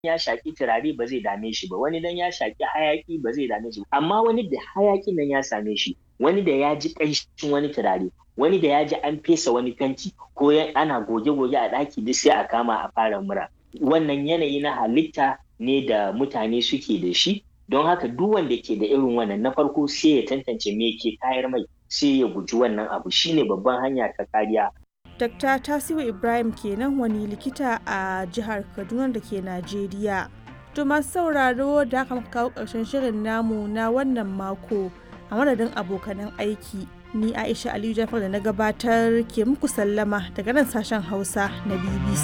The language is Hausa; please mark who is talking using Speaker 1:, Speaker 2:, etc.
Speaker 1: ya shaki turare ba zai dame shi ba wani dan ya shaki hayaki ba zai dame shi amma wani da hayakin nan ya same shi wani da ya ji ƙanshin wani turare wani da ya ji an fesa wani fenti ko ana goge-goge a ɗaki duk sai a kama a fara mura wannan yanayi na halitta ne da mutane suke da shi don haka duk wanda ke da irin wannan na farko sai ya tantance me ke tayar mai sai ya guji wannan abu shine babban hanya ta kariya
Speaker 2: Dr. Tasiu Ibrahim kenan wani likita a jihar Kaduna da ke Najeriya. To masu sauraro da aka kawo ƙarshen shirin namu na wannan mako a madadin abokanan aiki. Ni Aisha Aliyu Jafar da na gabatar ke muku sallama daga nan sashen Hausa na BBC.